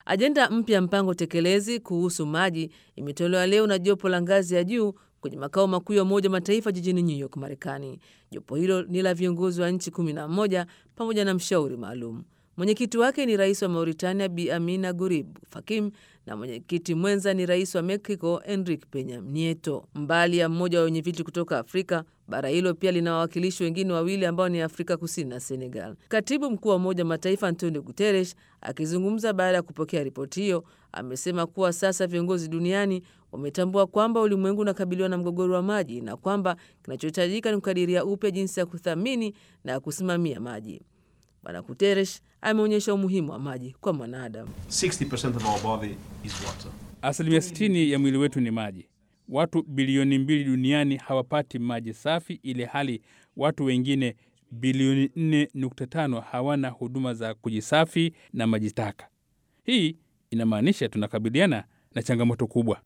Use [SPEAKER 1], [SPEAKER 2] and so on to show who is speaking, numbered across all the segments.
[SPEAKER 1] Ajenda mpya ya mpango tekelezi kuhusu maji imetolewa leo na jopo la ngazi ya juu kwenye makao makuu ya Umoja Mataifa jijini New York, Marekani. Jopo hilo ni la viongozi wa nchi 11 pamoja na mshauri maalum. Mwenyekiti wake ni rais wa Mauritania Bi Amina Gurib Fakim na mwenyekiti mwenza ni rais wa Mexico Enrique Penya Nieto. Mbali ya mmoja wa wenyeviti kutoka Afrika, bara hilo pia lina wawakilishi wengine wawili ambao ni Afrika Kusini na Senegal. Katibu mkuu wa Umoja wa Mataifa Antonio Guterres akizungumza baada ya kupokea ripoti hiyo amesema kuwa sasa viongozi duniani wametambua kwamba ulimwengu unakabiliwa na mgogoro wa maji na kwamba kinachohitajika ni kukadiria upya jinsi ya kuthamini na kusimamia maji. Bwana Guterres ameonyesha umuhimu wa maji kwa mwanadamu.
[SPEAKER 2] Asilimia 60 ya mwili wetu ni maji. Watu bilioni mbili duniani hawapati maji safi, ile hali watu wengine bilioni 4.5 hawana huduma za kujisafi na maji taka. Hii inamaanisha tunakabiliana na changamoto kubwa.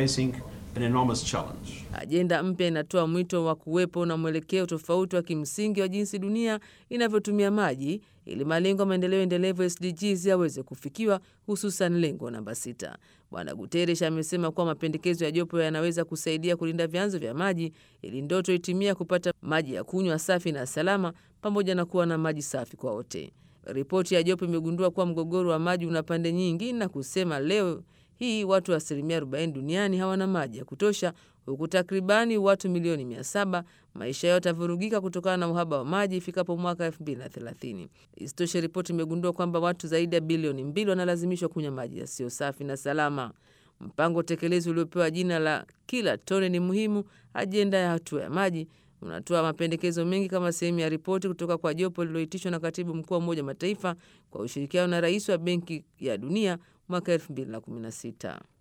[SPEAKER 1] Ajenda mpya inatoa mwito wa kuwepo na mwelekeo tofauti wa kimsingi wa jinsi dunia inavyotumia maji ili malengo ya maendeleo endelevu SDGs yaweze kufikiwa, hususan lengo namba sita. Bwana Guterres amesema kuwa mapendekezo ya jopo yanaweza kusaidia kulinda vyanzo vya maji ili ndoto itimia kupata maji ya kunywa safi na salama, pamoja na kuwa na maji safi kwa wote. Ripoti ya jopo imegundua kuwa mgogoro wa maji una pande nyingi na kusema leo hii watu wa asilimia 40 duniani hawana maji ya kutosha, huku takribani watu milioni 700 maisha yao yatavurugika kutokana na uhaba wa maji ifikapo mwaka 2030. Isitoshe, ripoti imegundua kwamba watu zaidi ya bilioni mbili wanalazimishwa kunywa maji yasiyo safi na salama. Mpango tekelezi uliopewa jina la kila tone ni muhimu, ajenda ya hatua ya maji unatoa mapendekezo mengi kama sehemu ya ripoti kutoka kwa jopo lililoitishwa na katibu mkuu wa Umoja wa Mataifa kwa ushirikiano na rais wa Benki ya Dunia mwaka 2016.